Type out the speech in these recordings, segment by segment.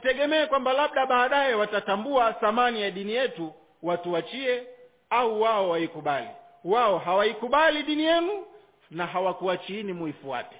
tusitegemee kwamba labda baadaye watatambua thamani ya dini yetu watuachie au wao waikubali wao hawaikubali dini yenu na hawakuachiini muifuate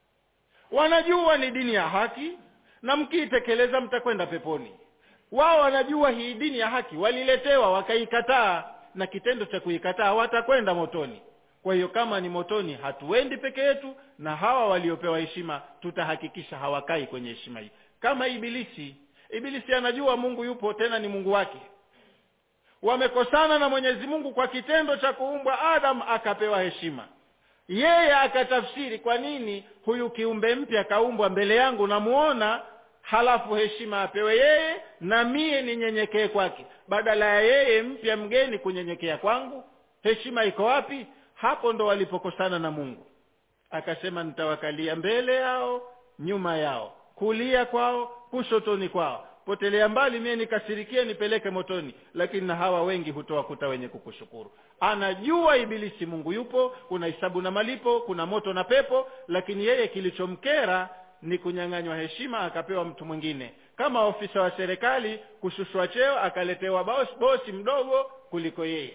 wanajua ni dini ya haki na mkiitekeleza mtakwenda peponi wao wanajua hii dini ya haki waliletewa wakaikataa na kitendo cha kuikataa watakwenda motoni kwa hiyo kama ni motoni hatuendi peke yetu na hawa waliopewa heshima tutahakikisha hawakai kwenye heshima hii kama ibilisi ibilisi anajua mungu yupo tena ni mungu wake wamekosana na mwenyezi mungu kwa kitendo cha kuumbwa adam akapewa heshima yeye akatafsiri kwa nini huyu kiumbe mpya kaumbwa mbele yangu namuona halafu heshima apewe yeye na mie ninyenyekee kwake badala ya yeye mpya mgeni kunyenyekea kwangu heshima iko wapi hapo ndo walipokosana na mungu akasema nitawakalia mbele yao nyuma yao kulia kwao kushotoni kwao potelea mbali mie nikasirikie nipeleke motoni lakini na hawa wengi hutowakuta wenye kukushukuru anajua ibilisi mungu yupo kuna hisabu na malipo kuna moto na pepo lakini yeye kilichomkera ni kunyang'anywa heshima akapewa mtu mwingine kama ofisa wa serikali kushushwa cheo akaletewa bosi, bosi mdogo kuliko yeye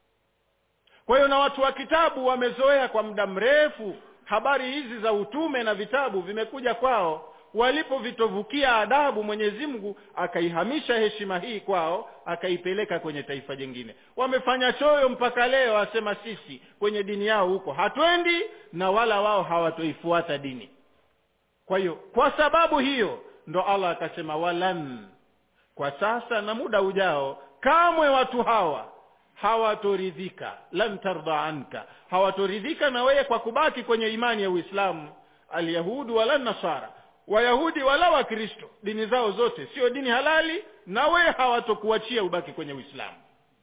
kwa hiyo na watu wa kitabu wamezoea kwa muda mrefu habari hizi za utume na vitabu vimekuja kwao walipovitovukia adabu mwenyezi mungu akaihamisha heshima hii kwao akaipeleka kwenye taifa jingine wamefanya choyo mpaka leo asema sisi kwenye dini yao huko hatwendi na wala wao hawatoifuata dini kwa hiyo kwa sababu hiyo ndo allah akasema walan kwa sasa na muda ujao kamwe watu hawa hawatoridhika lan tarda anka hawatoridhika na wewe kwa kubaki kwenye imani ya uislamu alyahudu wala nasara wayahudi wala wakristo dini zao zote sio dini halali na wewe hawatokuachia ubaki kwenye uislamu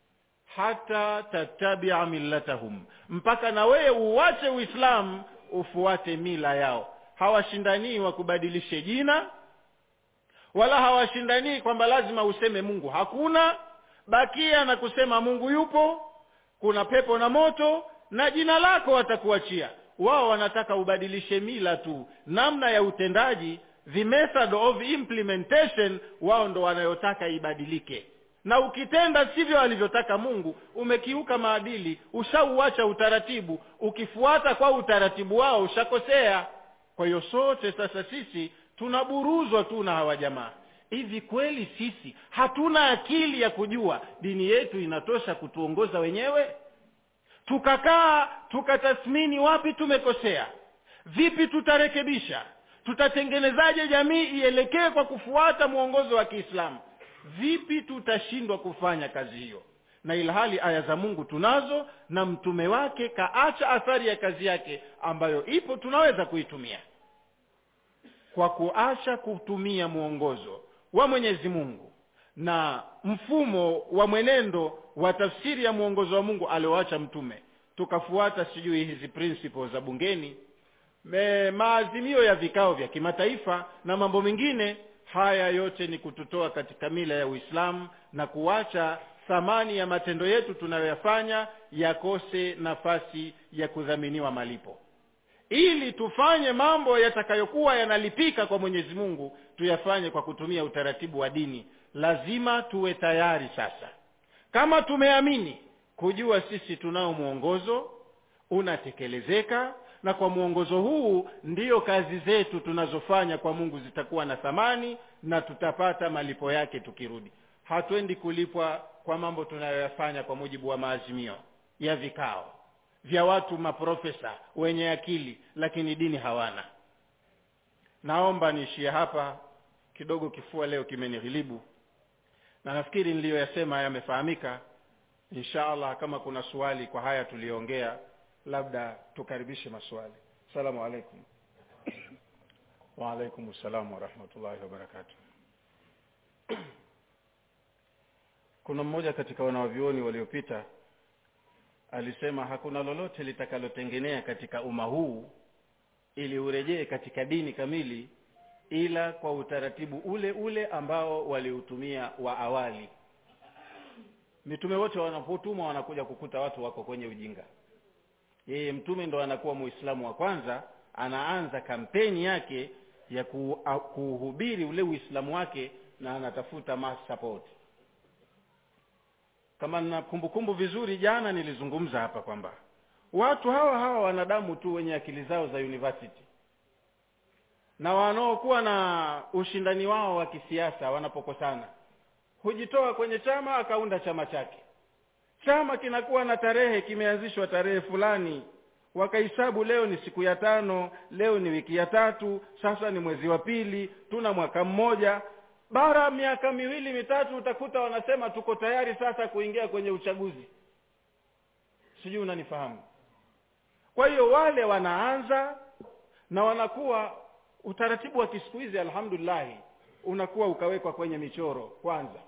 hata tatabia millatahum mpaka na wewe uwache uislamu ufuate mila yao hawashindanii wakubadilishe jina wala hawashindanii kwamba lazima useme mungu hakuna bakia na kusema mungu yupo kuna pepo na moto na jina lako watakuachia wao wanataka ubadilishe mila tu namna ya utendaji the method of implementation wao ndo wanayotaka ibadilike na ukitenda sivyo alivyotaka mungu umekiuka maadili ushauacha utaratibu ukifuata kwa utaratibu wao ushakosea kwa hiyo sote sasa sisi tunaburuzwa tu na hawa jamaa hivi kweli sisi hatuna akili ya kujua dini yetu inatosha kutuongoza wenyewe tukakaa tukatathmini wapi tumekosea vipi tutarekebisha tutatengenezaje jamii ielekee kwa kufuata mwongozo wa kiislamu vipi tutashindwa kufanya kazi hiyo na ilhali aya za mungu tunazo na mtume wake kaacha athari ya kazi yake ambayo ipo tunaweza kuitumia kwa kuacha kutumia mwongozo wa mwenyezi mungu na mfumo wa mwenendo wa tafsiri ya mwongozo wa mungu alioacha mtume tukafuata sijui hizi principles za bungeni me, maazimio ya vikao vya kimataifa na mambo mengine haya yote ni kututoa katika mila ya uislamu na kuacha thamani ya matendo yetu tunayoyafanya yakose nafasi ya kudhaminiwa malipo ili tufanye mambo yatakayokuwa yanalipika kwa mwenyezi mungu tuyafanye kwa kutumia utaratibu wa dini lazima tuwe tayari sasa kama tumeamini kujua sisi tunao mwongozo unatekelezeka na kwa mwongozo huu ndiyo kazi zetu tunazofanya kwa mungu zitakuwa na thamani na tutapata malipo yake tukirudi hatwendi kulipwa kwa mambo tunayoyafanya kwa mujibu wa maazimio ya vikao vya watu maprofesa wenye akili lakini dini hawana naomba niishie hapa kidogo kifua leo kimenighilibu na nafikiri niliyoyasema yamefahamika insha allah kama kuna swali kwa haya tuliyoongea labda tukaribishe maswali salamu alaikum waalaikum ssalam warahmatullahi wabarakatu kuna mmoja katika wanawavyuoni waliopita alisema hakuna lolote litakalotengenea katika umma huu ili urejee katika dini kamili ila kwa utaratibu ule ule ambao waliutumia wa awali mitume wote wanapotumwa wanakuja kukuta watu wako kwenye ujinga yeye mtume ndo anakuwa muislamu wa kwanza anaanza kampeni yake ya kuhubiri ule uislamu wake na anatafuta mass support kama na kumbukumbu vizuri jana nilizungumza hapa kwamba watu hawa hawa wanadamu tu wenye akili zao za university na wanaokuwa na ushindani wao wa kisiasa wanapokosana hujitoa kwenye chama akaunda chama chake chama kinakuwa na tarehe kimeanzishwa tarehe fulani wakahesabu leo ni siku ya tano leo ni wiki ya tatu sasa ni mwezi wa pili tuna mwaka mmoja bara miaka miwili mitatu utakuta wanasema tuko tayari sasa kuingia kwenye uchaguzi sijui unanifahamu kwa hiyo wale wanaanza na wanakuwa utaratibu wa kisiku hizi alhamdulillahi unakuwa ukawekwa kwenye michoro kwanza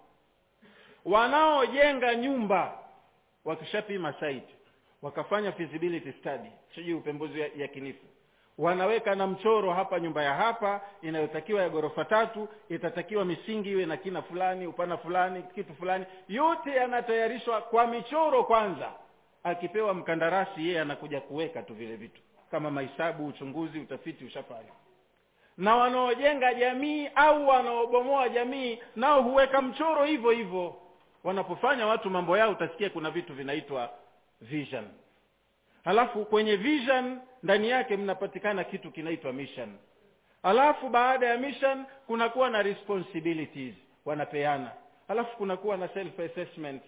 wanaojenga nyumba wakishapima site wakafanya feasibility study sijui upembuzi ya, ya kinifu wanaweka na mchoro hapa nyumba ya hapa inayotakiwa ya ghorofa tatu itatakiwa misingi iwe na kina fulani upana fulani kitu fulani yote yanatayarishwa kwa michoro kwanza akipewa mkandarasi yeye anakuja kuweka tu vile vitu kama mahesabu uchunguzi utafiti ushafanya na wanaojenga jamii au wanaobomoa jamii nao huweka mchoro hivyo hivyo wanapofanya watu mambo yao utasikia kuna vitu vinaitwa vision halafu kwenye vision ndani yake mnapatikana kitu kinaitwa mission halafu baada ya mission kunakuwa na responsibilities wanapeana halafu kunakuwa na self assessment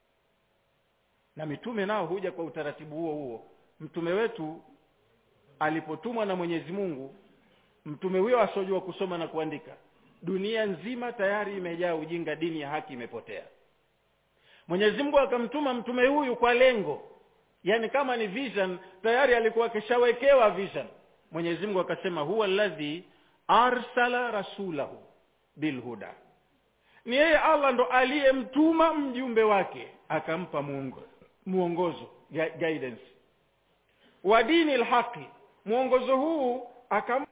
na mitume nao huja kwa utaratibu huo huo mtume wetu alipotumwa na mwenyezi mungu mtume huyo asiojua kusoma na kuandika dunia nzima tayari imejaa ujinga dini ya haki imepotea mwenyezi mungu akamtuma mtume huyu kwa lengo yani kama ni vision tayari alikuwa akishawekewa vision mwenyezi mungu akasema huwa alladhi arsala rasulahu bilhuda ni yeye allah ndo aliyemtuma mjumbe wake akampa muongo, muongozo guidance wa dini lhaqi mwongozo huu akam